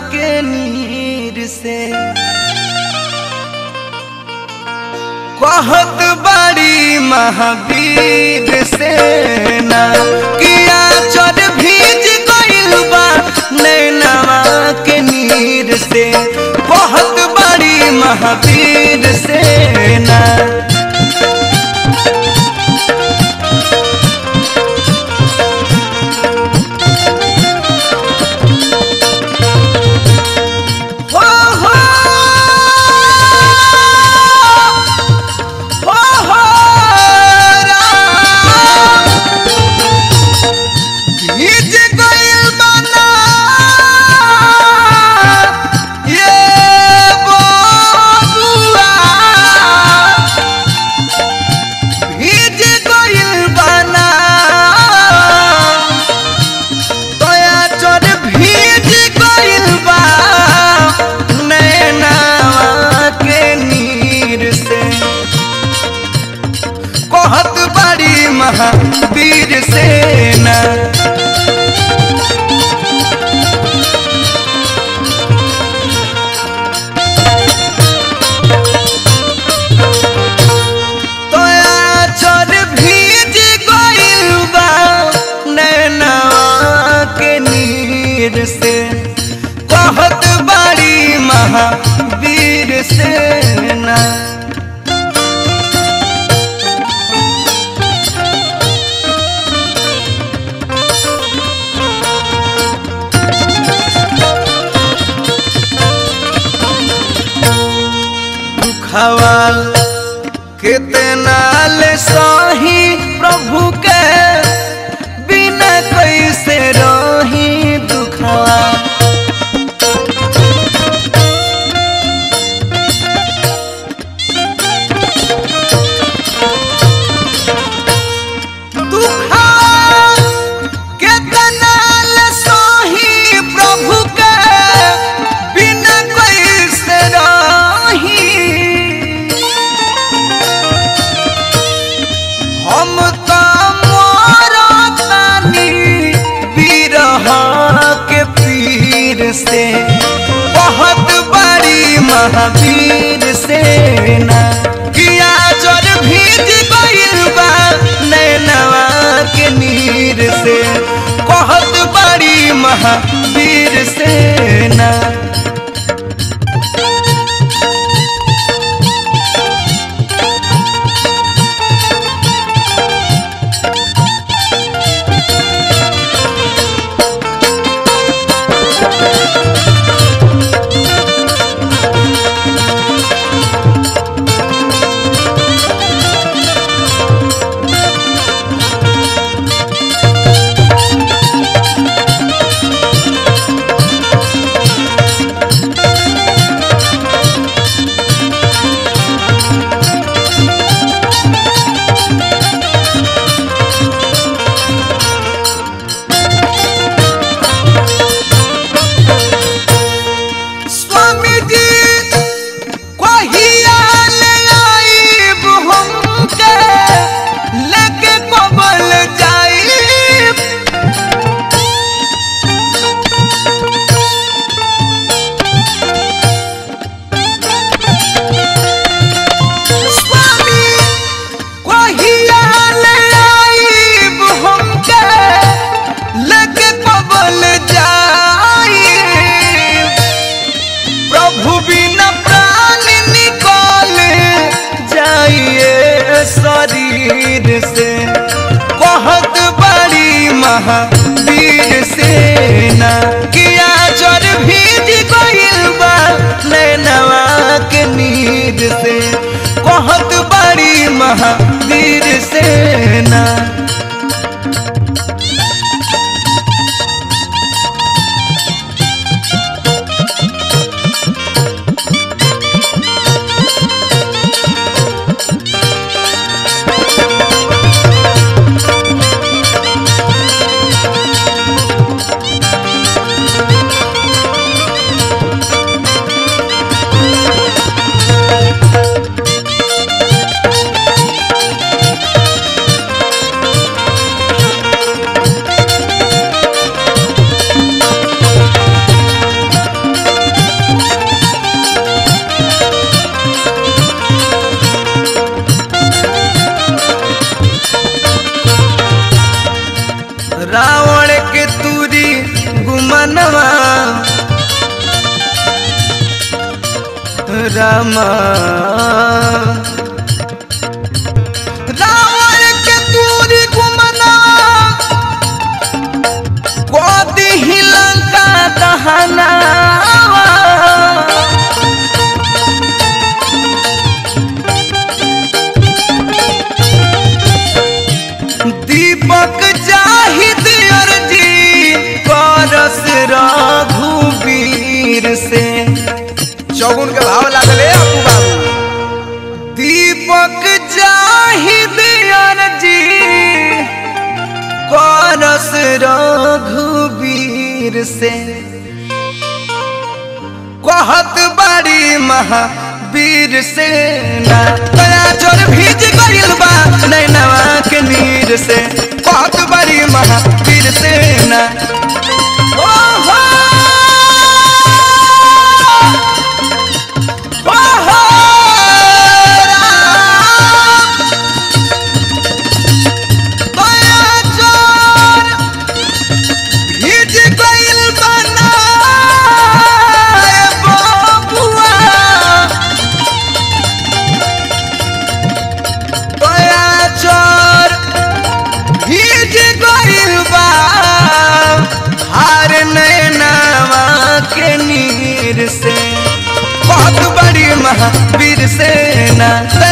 के नीर से कहत बड़ी महावीर सेना किया चर भीज गइल बा नैनवा के नीर से कहत बड़ी महावीर सेना हो हो हो हो राम भीज गइल बना ये बबुआ भीज गइल बना तोया चोर भीज गइल बा नैनावा के नीर से कहत बड़ी महावीर सेना तोया चोर भीज गइल बा नैनावा के नीर से कहत बड़ी महावीर सेना दुखवाल कितना ले सही प्रभु के बिना कैसे रही दुखवा दुखवाल कितना ले सही प्रभु के बिना कैसे रही हम तो मरतानी बिरह के पीर से बहुत बड़ी महावीर सेना किया जर भीज गइल बा नैनवा के नीर से बहुत बड़ी महावीर सेना स्वामी जी कहिया ले आइब हमके लेके कबल जाइब स्वामी कहिया ले आइब हमके लेके कबल जाइब प्रभु बिना प्राण निकाल जाइए शरीर से कहत बड़ी महावीर सेना किया जर भीज गइल बा नैनवा के नीर से कहत बड़ी महावीर सेना रामा रावण के दूरी गुमना कोदी ही लंका दहना दीपक जाहिद अर्जी करस रघुवीर से चौगुन के भाव लागले अपू बाबू दीपक जाहिद अर्जी करस रघुवीर से कहत बड़ी महावीर से ना दया चोर भीज गइल बा नैनवा के नीर से कहत बड़ी महावीर से ना ओ हो ओ हो राम। दया चोर भीज गइल बना बबुआ दया चोर भीज गइल बा हार नैनावा के नीर से बहुत बड़ी महावीर सेना